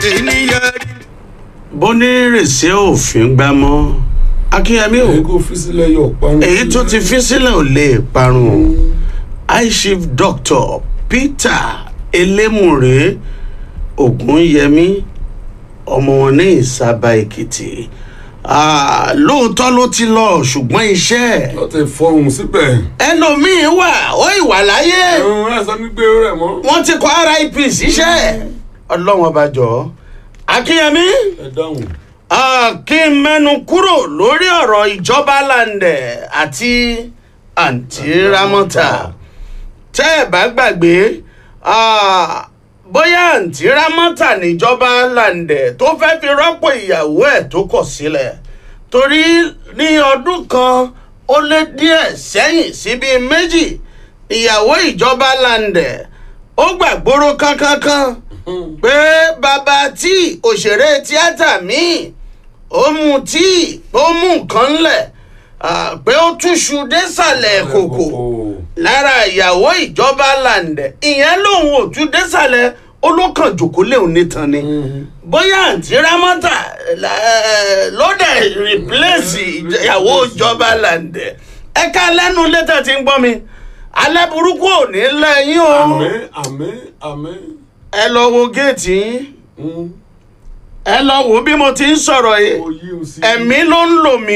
ènìyàn bónírèsé òfin gbámọ́ akínyẹmí o èyí kò fi sílẹ̀ yọ parun. èyí tó ti fi sílẹ̀ ò lè parun high chief doctor peter elémùrè ògúnyẹmí ọmọ wọn ní ìsábà èkìtì Ah, lóòótọ́ ló ti lọ ṣùgbọ́n iṣẹ́ wọ́n ti fọhùn síbẹ̀. ẹlòmíín wà ó ìwà láyé ẹ̀rùn rẹ̀ sọ ní gbé rẹ̀ mọ́. wọ́n ti kọ́ rip síṣẹ́ ọlọ́wọ́n ọba jọ akínyẹmí ẹ dáhùn. Ah, kí n mẹ́nu kúrò lórí ọ̀rọ̀ ìjọba landẹ̀ àti àǹtí ramọ́ta tẹ́ ẹ̀ bá gbàgbé ah, bóyá àǹtí ramọ́ta níjọba landẹ̀ tó fẹ́ fi rọ́pò ìyàwó ẹ̀ tó kọ̀ sílẹ̀ torí ní ọdún kan ó lé díẹ̀ sẹ́yìn síbi méjì ìyàwó ìjọba landẹ̀ ó gbàgbóró kánkánkan pé bàbá tí òṣèré tíátà míì ó mu tíì ó mú nǹkan ńlẹ̀ ah, pé ó túṣu désàlẹ̀ kòkò lára ìyàwó ìjọba làǹdẹ̀ ìyẹn lòun ò tú désàlẹ̀ olókàn jòkó léun nítan ni bóyá àǹtí rámọ́tà eh, ló dẹ̀ rìpléṣì ìyàwó ìjọba làǹdẹ̀ ẹ̀ka lẹ́nu létà tí ń gbọ́ mi alẹ́ burúkú ò ní lẹ́yìn o àmín àmín àmín. ẹ lọ wo géètì yín Mm. ẹ lọ wo bí mo ti ń sọ̀rọ̀ yìí ó yí o sí. ẹ̀mí ló ń lò mí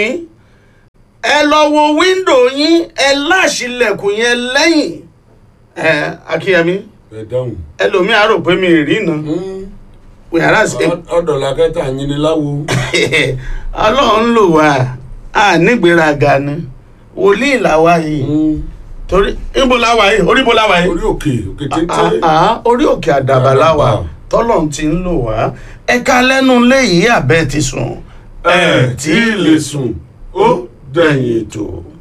ẹ lọ wo wíńdò yín ẹ láṣìlẹ̀kùn yẹn lẹ́yìn ẹ akínyẹmí ẹ dáhùn. ẹlòmíà rò pé mi ì rí iná Mm. wíyàrá sí Ọ- ọ̀dọ̀ làkẹ́tà yín ni láwo. ọlọ́run lò wá a nígbéraga ni wòlíì làwa yìí Mm. torí níbo làwa yìí orí bo làwa yìí orí òkè òkè téńté. Ah, ah, orí òkè àdàbà làwà tọ́lọ̀ ti ń lò wá ẹ̀ka lẹ́nu léyìí àbẹ́ ti sùn ẹ tí ì lè sùn ó dẹ̀yìn ètò.